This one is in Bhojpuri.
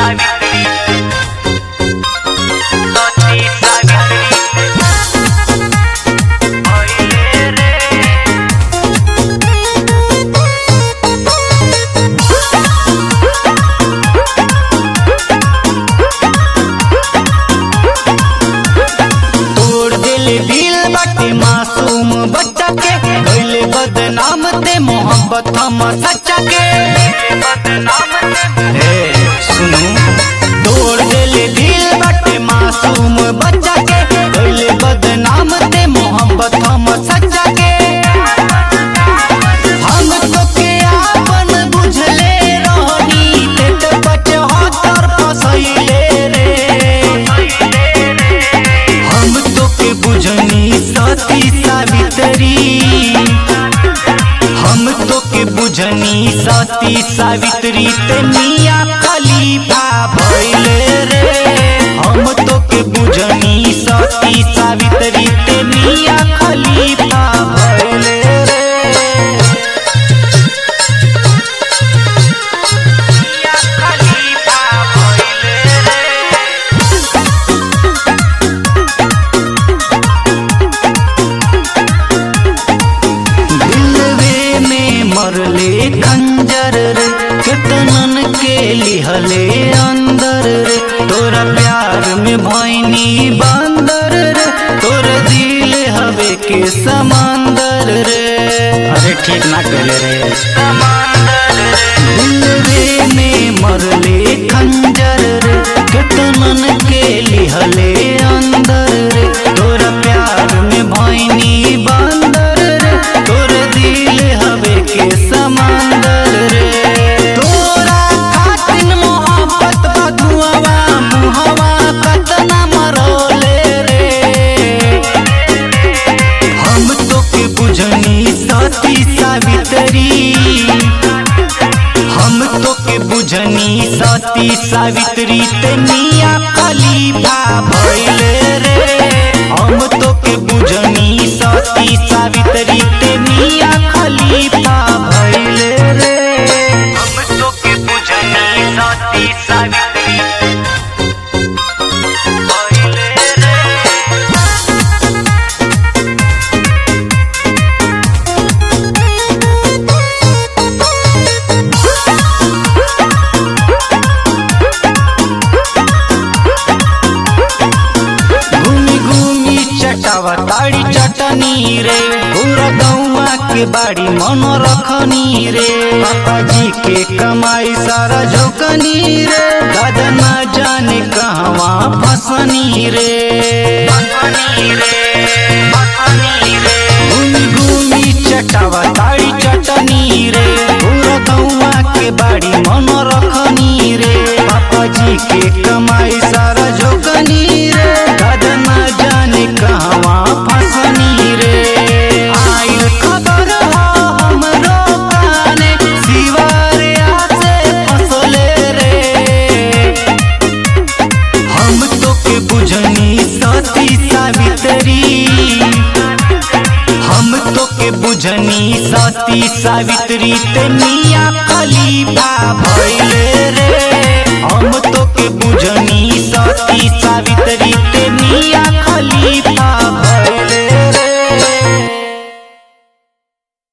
सावित्री सती सावित्री भइले रे तोड़ दिल दिल बाटे मासूम बच्चा के कैले बदनाम ते मोहब्बत हम सच्चा के बदनाम ए सुनो तोड़ दिल दिल बाटे मासूम बच्चा के कैले बदनाम ते मोहब्बत हम सच्चा के हम तो के आपन बुझले रहनी ते तो पचहत्तर फसैले रे हम तो के बुझनी सती सावित्री हम तो के बुझनी सती सावित्री ते मिया खलीफा भइले रे हम तो के बुझनी सती सावित्री ते मिया खलीफा भइले रे या खलीफा भइले रे दिलवे में मरले खंजर रे केतनन के लिहले अंदर रे तोरा प्यार में भैनी बंदर रे तोरा दिल हवे के समंदर रे अरे ठीक ना करे रे समंदर रे दिलवे में मरले खंजर रे केतनन के लिहले अंदर रे तोरा प्यार में भैनी बंदर रे तोरा दिल हवे के समंदर रे तोरा खातिन मोहब्बत बधुआवा मुहवा कतना मरोले रे हम तो के बुझनी सती सावित्री हम तो के बुझनी सती सावित्री ते मिया खलीफा भइले रे हम तो के बुझनी सती सावित्री ते मिया खलीफा भइले रे हम तो के बुझनी सती सावित्री भइले रे घूमी घूमी चटावा ताड़ी चटनी रे पूरा गौवा के बाड़ी मन रखनी रे पापा जी के कमाई सारा झोकनी रे दादा ना जाने कहवा फसनी रे फनी रे फनी रे घूमी घूमी चटावा ताड़ी चटनी रे पूरा गौवा के बाड़ी मन रखनी रे पापा जी के कमाई सारा झोकनी रे दादा ना जाने कहवा फसनी रे आइल खबर हो हमरो काने सिवारिया से फसले रे हम तो के बुझनी सती सावित्री हम तो के बुझनी सती सावित्री ते मिया खलीफा भइले रे हम तो के बुझनी सती सावित्री ते मिया खलीफा भइले